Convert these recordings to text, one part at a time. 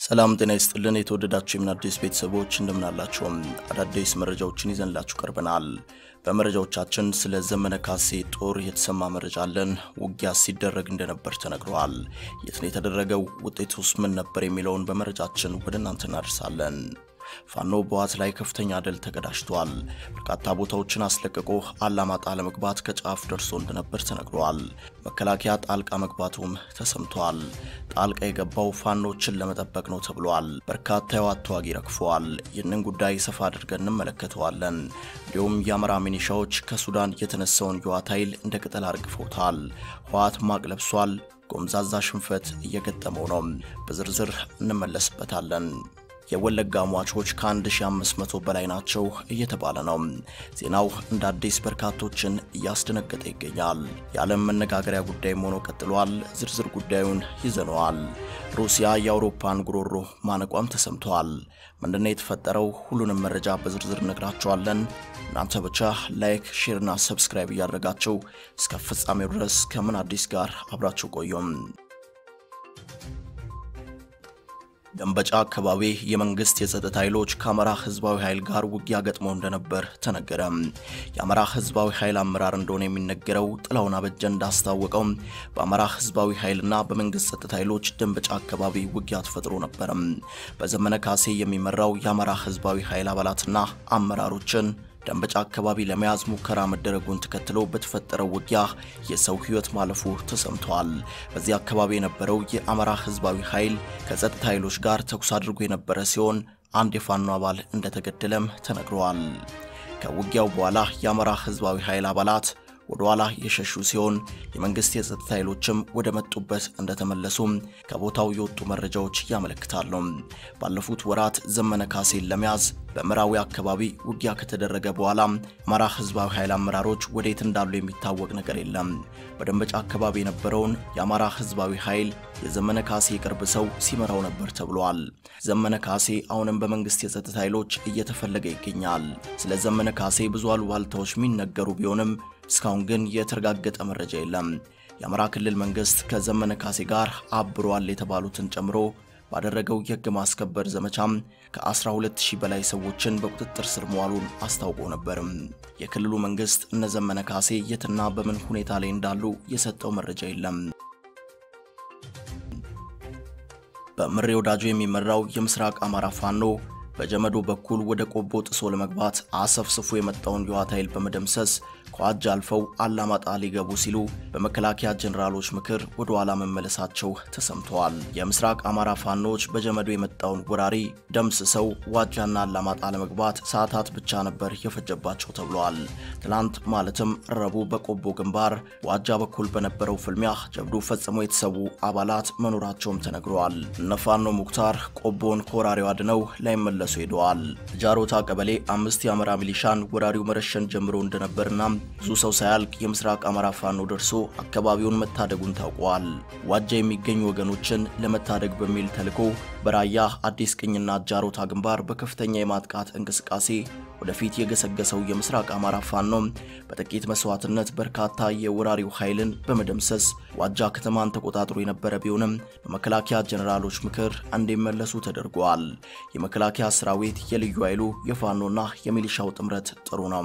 ሰላም ጤና ይስጥልን። የተወደዳችሁ የምን አዲስ ቤተሰቦች እንደምናላችሁም አዳዲስ መረጃዎችን ይዘንላችሁ ቀርበናል። በመረጃዎቻችን ስለ ዘመነ ካሴ ጦር የተሰማ መረጃ አለን። ውጊያ ሲደረግ እንደነበር ተነግረዋል። የት ነው የተደረገው? ውጤቱስ ምን ነበር? የሚለውን በመረጃችን ወደ እናንተ እናደርሳለን። ፋኖ በዋት ላይ ከፍተኛ ድል ተቀዳጅቷል። በርካታ ቦታዎችን አስለቅቆ አላማጣ ለመግባት ከጫፍ ደርሶ እንደነበር ተነግሯል። መከላከያ ጣልቃ መግባቱም ተሰምቷል። ጣልቃ የገባው ፋኖችን ለመጠበቅ ነው ተብሏል። በርካታ የዋት ተዋጊ ረግፈዋል። ይህንን ጉዳይ ሰፋ አድርገን እንመለከተዋለን። እንዲሁም የአማራ ሚኒሻዎች ከሱዳን የተነሳውን የዋት ኃይል እንደ ቅጠል አርግፈውታል። ህወሓት ማቅ ለብሷል። ጎምዛዛ ሽንፈት እየገጠመው ነው። በዝርዝር እንመለስበታለን። የወለጋ ሟቾች ከ1500 በላይ ናቸው እየተባለ ነው። ዜናው እንደ አዲስ በርካቶችን እያስደነገጠ ይገኛል። የዓለም መነጋገሪያ ጉዳይም ሆኖ ቀጥሏል። ዝርዝር ጉዳዩን ይዘነዋል። ሩሲያ የአውሮፓን ጉሮሮ ማነቋም ተሰምተዋል። ምንድነው የተፈጠረው? ሁሉንም መረጃ በዝርዝር እነግራቸዋለን። እናንተ ብቻ ላይክ፣ ሼርና ሰብስክራይብ እያደረጋችሁ እስከ ፍጻሜው ድረስ ከምን አዲስ ጋር አብራችሁ ቆዩም። ደንበጫ አካባቢ የመንግስት የጸጥታ ኃይሎች ከአማራ ህዝባዊ ኃይል ጋር ውጊያ ገጥመው እንደነበር ተነገረ። የአማራ ህዝባዊ ኃይል አመራር እንደሆነ የሚነገረው ጥላውን አበጀ እንዳስታወቀው በአማራ ህዝባዊ ኃይልና በመንግስት ጸጥታ ኃይሎች ደንበጫ አካባቢ ውጊያ ተፈጥሮ ነበር። በዘመነ ካሴ የሚመራው የአማራ ህዝባዊ ኃይል አባላትና አመራሮችን ደንበጫ አካባቢ ለመያዝ ሙከራ መደረጉን ተከትሎ በተፈጠረው ውጊያ የሰው ህይወት ማለፉ ተሰምተዋል። በዚህ አካባቢ የነበረው የአማራ ህዝባዊ ኃይል ከጸጥታ ኃይሎች ጋር ተኩስ አድርጎ የነበረ ሲሆን አንድ የፋኖ አባል እንደተገደለም ተነግረዋል። ከውጊያው በኋላ የአማራ ህዝባዊ ኃይል አባላት ወደ ኋላ የሸሹ ሲሆን የመንግስት የጸጥታ ኃይሎችም ወደ መጡበት እንደተመለሱም ከቦታው የወጡ መረጃዎች ያመለክታሉ። ባለፉት ወራት ዘመነ ካሴን ለመያዝ በምዕራዊ አካባቢ ውጊያ ከተደረገ በኋላ አማራ ህዝባዊ ኃይል አመራሮች ወዴት እንዳሉ የሚታወቅ ነገር የለም። በደንበጫ አካባቢ የነበረውን የአማራ ህዝባዊ ኃይል የዘመነ ካሴ የቅርብ ሰው ሲመራው ነበር ተብሏል። ዘመነ ካሴ አሁንም በመንግስት የጸጥታ ኃይሎች እየተፈለገ ይገኛል። ስለ ዘመነ ካሴ ብዙ አሉባልታዎች የሚነገሩ ቢሆንም እስካሁን ግን የተረጋገጠ መረጃ የለም። የአማራ ክልል መንግስት ከዘመነ ካሴ ጋር አብሯል የተባሉትን ጨምሮ ባደረገው የህግ ማስከበር ዘመቻም ከ12000 በላይ ሰዎችን በቁጥጥር ስር መዋሉን አስታውቆ ነበርም። የክልሉ መንግስት እነ ዘመነ ካሴ የትና በምን ሁኔታ ላይ እንዳሉ የሰጠው መረጃ የለም። በምሬ ወዳጁ የሚመራው የምስራቅ አማራ ፋኖ በጀመዶ በኩል ወደ ቆቦ ጥሶ ለመግባት አሰፍስፎ የመጣውን የዋት ኃይል በመደምሰስ ከዋጅ አልፈው አላማጣ ሊገቡ ሲሉ በመከላከያ ጀኔራሎች ምክር ወደ ኋላ መመለሳቸው ተሰምተዋል። የምስራቅ አማራ ፋኖች በጀመዶ የመጣውን ወራሪ ደምስሰው ዋጃና አላማጣ ለመግባት ሰዓታት ብቻ ነበር የፈጀባቸው ተብለዋል። ትናንት ማለትም ረቡዕ በቆቦ ግንባር ዋጃ በኩል በነበረው ፍልሚያ ጀብዱ ፈጽመው የተሰዉ አባላት መኖራቸውም ተነግረዋል። እነ ፋኖ ሙክታር ቆቦን ከወራሪው አድነው ላይመለሱ ሄደዋል። ጃሮታ ቀበሌ አምስት የአማራ ሚሊሻን ወራሪው መረሸን ጀምሮ እንደነበርና ብዙ ሰው ሳያልቅ የምስራቅ አማራ ፋኖ ደርሶ አካባቢውን መታደጉን ታውቋል። ዋጃ የሚገኙ ወገኖችን ለመታደግ በሚል ተልዕኮ በራያ አዲስ ቅኝና ጃሮታ ግንባር በከፍተኛ የማጥቃት እንቅስቃሴ ወደፊት የገሰገሰው የምስራቅ አማራ ፋኖ በጥቂት መስዋዕትነት በርካታ የወራሪው ኃይልን በመደምሰስ ዋጃ ከተማን ተቆጣጥሮ የነበረ ቢሆንም በመከላከያ ጀኔራሎች ምክር እንዲመለሱ ተደርጓል። የመከላከያ ሰራዊት የልዩ ኃይሉ የፋኖና የሚሊሻው ጥምረት ጥሩ ነው።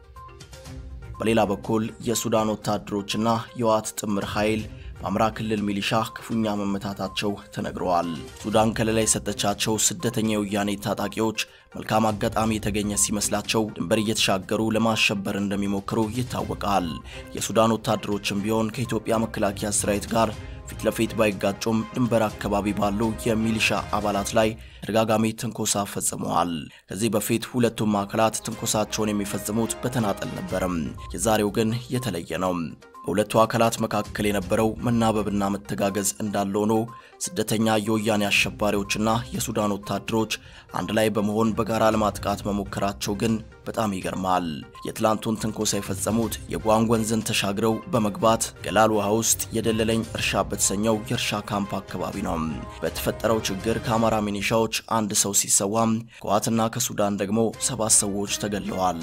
በሌላ በኩል የሱዳን ወታደሮችና የዋት ጥምር ኃይል በአማራ ክልል ሚሊሻ ክፉኛ መመታታቸው ተነግረዋል። ሱዳን ከለላ የሰጠቻቸው ስደተኛ የወያኔ ታጣቂዎች መልካም አጋጣሚ የተገኘ ሲመስላቸው ድንበር እየተሻገሩ ለማሸበር እንደሚሞክሩ ይታወቃል። የሱዳን ወታደሮችም ቢሆን ከኢትዮጵያ መከላከያ ሰራዊት ጋር ፊት ለፊት ባይጋጩም ድንበር አካባቢ ባሉ የሚሊሻ አባላት ላይ ተደጋጋሚ ትንኮሳ ፈጽመዋል። ከዚህ በፊት ሁለቱም አካላት ትንኮሳቸውን የሚፈጽሙት በተናጠል ነበርም። የዛሬው ግን የተለየ ነው። በሁለቱ አካላት መካከል የነበረው መናበብና መተጋገዝ እንዳለ ሆኖ ስደተኛ የወያኔ አሸባሪዎችና የሱዳን ወታደሮች አንድ ላይ በመሆን በጋራ ለማጥቃት መሞከራቸው ግን በጣም ይገርማል። የትላንቱን ትንኮሳ የፈጸሙት የጓንግ ወንዝን ተሻግረው በመግባት ገላል ውሃ ውስጥ የደለለኝ እርሻ በተሰኘው የእርሻ ካምፕ አካባቢ ነው። በተፈጠረው ችግር ከአማራ ሚኒሻዎች አንድ ሰው ሲሰዋም ከዋትና ከሱዳን ደግሞ ሰባት ሰዎች ተገድለዋል።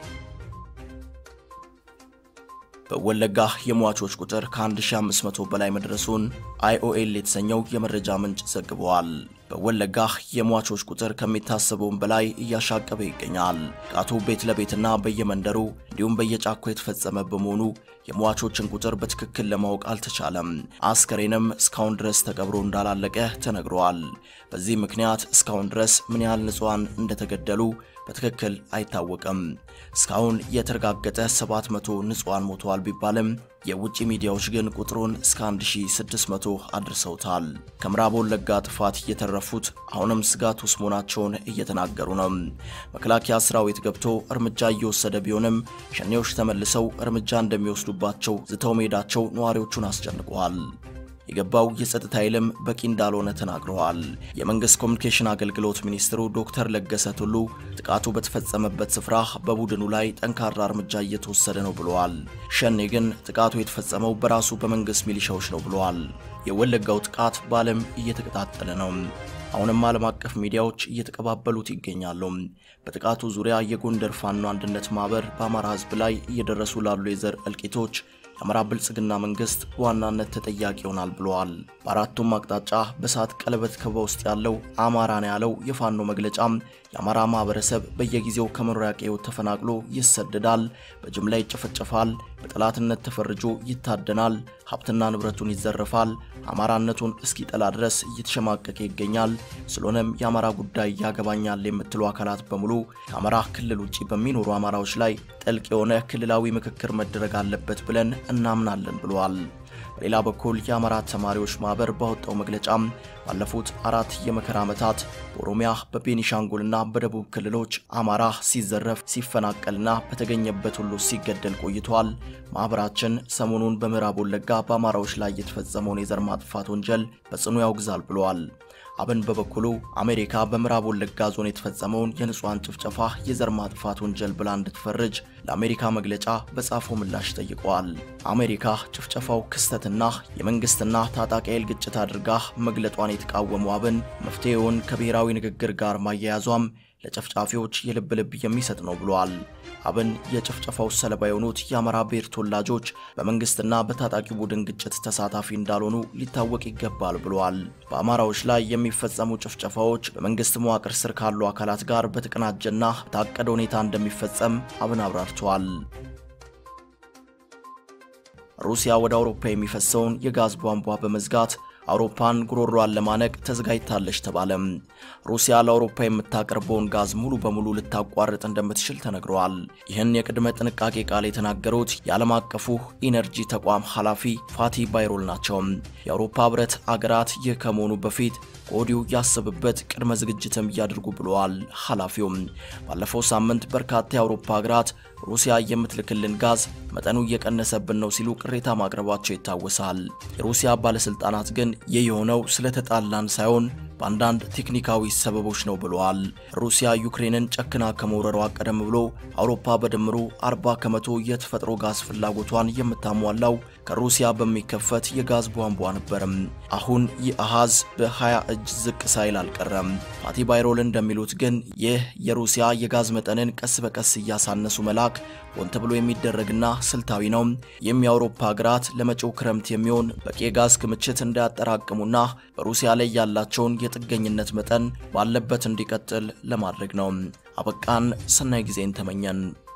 በወለጋ የሟቾች ቁጥር ከ1500 በላይ መድረሱን አይኦኤል የተሰኘው የመረጃ ምንጭ ዘግበዋል። በወለጋ የሟቾች ቁጥር ከሚታሰበውም በላይ እያሻቀበ ይገኛል። ጥቃቱ ቤት ለቤትና በየመንደሩ እንዲሁም በየጫኮ የተፈጸመ በመሆኑ የሟቾችን ቁጥር በትክክል ለማወቅ አልተቻለም። አስከሬንም እስካሁን ድረስ ተቀብሮ እንዳላለቀ ተነግሯል። በዚህ ምክንያት እስካሁን ድረስ ምን ያህል ንጹሐን እንደተገደሉ በትክክል አይታወቅም። እስካሁን የተረጋገጠ 700 ንጹሐን ሞተዋል ቢባልም የውጭ ሚዲያዎች ግን ቁጥሩን እስከ 1600 አድርሰውታል። ከምዕራብ ወለጋ ጥፋት የተረፉት አሁንም ስጋት ውስጥ መሆናቸውን እየተናገሩ ነው። መከላከያ ሰራዊት ገብቶ እርምጃ እየወሰደ ቢሆንም ሸኔዎች ተመልሰው እርምጃ እንደሚወስዱባቸው ዝተው መሄዳቸው ነዋሪዎቹን አስጨንቀዋል። የገባው የጸጥታ ኃይልም በቂ እንዳልሆነ ተናግረዋል። የመንግስት ኮሚኒኬሽን አገልግሎት ሚኒስትሩ ዶክተር ለገሰ ቱሉ ጥቃቱ በተፈጸመበት ስፍራ በቡድኑ ላይ ጠንካራ እርምጃ እየተወሰደ ነው ብለዋል። ሸኔ ግን ጥቃቱ የተፈጸመው በራሱ በመንግስት ሚሊሻዎች ነው ብለዋል። የወለጋው ጥቃት በዓለም እየተቀጣጠለ ነው። አሁንም ዓለም አቀፍ ሚዲያዎች እየተቀባበሉት ይገኛሉ። በጥቃቱ ዙሪያ የጎንደር ፋኖ አንድነት ማህበር በአማራ ሕዝብ ላይ እየደረሱ ላሉ የዘር እልቂቶች የአማራ ብልጽግና መንግስት በዋናነት ተጠያቂ ይሆናል ብለዋል። በአራቱም አቅጣጫ በእሳት ቀለበት ከበባ ውስጥ ያለው አማራ ነው ያለው የፋኖ መግለጫም የአማራ ማህበረሰብ በየጊዜው ከመኖሪያ ቀዬው ተፈናቅሎ ይሰደዳል፣ በጅምላ ይጨፈጨፋል፣ በጠላትነት ተፈርጆ ይታደናል፣ ሀብትና ንብረቱን ይዘረፋል፣ አማራነቱን እስኪጠላ ድረስ እየተሸማቀቀ ይገኛል። ስለሆነም የአማራ ጉዳይ ያገባኛል የምትሉ አካላት በሙሉ ከአማራ ክልል ውጭ በሚኖሩ አማራዎች ላይ ጥልቅ የሆነ ክልላዊ ምክክር መደረግ አለበት ብለን እናምናለን ብለዋል። በሌላ በኩል የአማራ ተማሪዎች ማህበር ባወጣው መግለጫም ባለፉት አራት የመከራ ዓመታት በኦሮሚያ በቤኒሻንጉልና በደቡብ ክልሎች አማራ ሲዘረፍ ሲፈናቀልና በተገኘበት ሁሉ ሲገደል ቆይቷል። ማኅበራችን ሰሞኑን በምዕራብ ወለጋ በአማራዎች ላይ የተፈጸመውን የዘር ማጥፋት ወንጀል በጽኑ ያውግዛል ብለዋል። አብን በበኩሉ አሜሪካ በምዕራብ ወለጋ ዞን የተፈጸመውን የንጹሐን ጭፍጨፋ የዘር ማጥፋት ወንጀል ብላ እንድትፈርጅ ለአሜሪካ መግለጫ በጻፈው ምላሽ ጠይቀዋል። አሜሪካ ጭፍጨፋው ክስተትና የመንግስትና ታጣቂ ኃይል ግጭት አድርጋ መግለጧን የተቃወሙ አብን መፍትሄውን ከብሔራዊ ንግግር ጋር ማያያዟም ለጨፍጫፊዎች የልብ ልብ የሚሰጥ ነው ብለዋል። አብን የጭፍጨፋው ሰለባ የሆኑት የአማራ ብሔር ተወላጆች በመንግስትና በታጣቂ ቡድን ግጭት ተሳታፊ እንዳልሆኑ ሊታወቅ ይገባል ብለዋል። በአማራዎች ላይ የሚፈጸሙ ጭፍጨፋዎች በመንግስት መዋቅር ስር ካሉ አካላት ጋር በተቀናጀና በታቀደ ሁኔታ እንደሚፈጸም አብን አብራርተዋል። ሩሲያ ወደ አውሮፓ የሚፈሰውን የጋዝ ቧንቧ በመዝጋት አውሮፓን ጉሮሯን ለማነቅ ተዘጋጅታለች ተባለም። ሩሲያ ለአውሮፓ የምታቀርበውን ጋዝ ሙሉ በሙሉ ልታቋርጥ እንደምትችል ተነግረዋል። ይህን የቅድመ ጥንቃቄ ቃል የተናገሩት የዓለም አቀፉ ኢነርጂ ተቋም ኃላፊ ፋቲ ባይሮል ናቸው። የአውሮፓ ህብረት አገራት ይህ ከመሆኑ በፊት ከወዲሁ ያሰብበት ቅድመ ዝግጅትም እያድርጉ ብለዋል። ኃላፊውም ባለፈው ሳምንት በርካታ የአውሮፓ ሀገራት ሩሲያ የምትልክልን ጋዝ መጠኑ እየቀነሰብን ነው ሲሉ ቅሬታ ማቅረባቸው ይታወሳል። የሩሲያ ባለስልጣናት ግን ይህ የሆነው ስለተጣላን ሳይሆን በአንዳንድ ቴክኒካዊ ሰበቦች ነው ብለዋል። ሩሲያ ዩክሬንን ጨክና ከመውረሯ ቀደም ብሎ አውሮፓ በድምሩ 40 ከመቶ የተፈጥሮ ጋዝ ፍላጎቷን የምታሟላው ከሩሲያ በሚከፈት የጋዝ ቧንቧ ነበርም። አሁን ይህ አሃዝ በ20 እጅ ዝቅ ሳይል አልቀረም። ፋቲ ባይሮል እንደሚሉት ግን ይህ የሩሲያ የጋዝ መጠንን ቀስ በቀስ እያሳነሱ መላክ ሆን ተብሎ የሚደረግና ስልታዊ ነው። ይህም የአውሮፓ ሀገራት ለመጪው ክረምት የሚሆን በቂ የጋዝ ክምችት እንዳያጠራቅሙና በሩሲያ ላይ ያላቸውን የጥገኝነት መጠን ባለበት እንዲቀጥል ለማድረግ ነው። አበቃን። ሰናይ ጊዜን ተመኘን።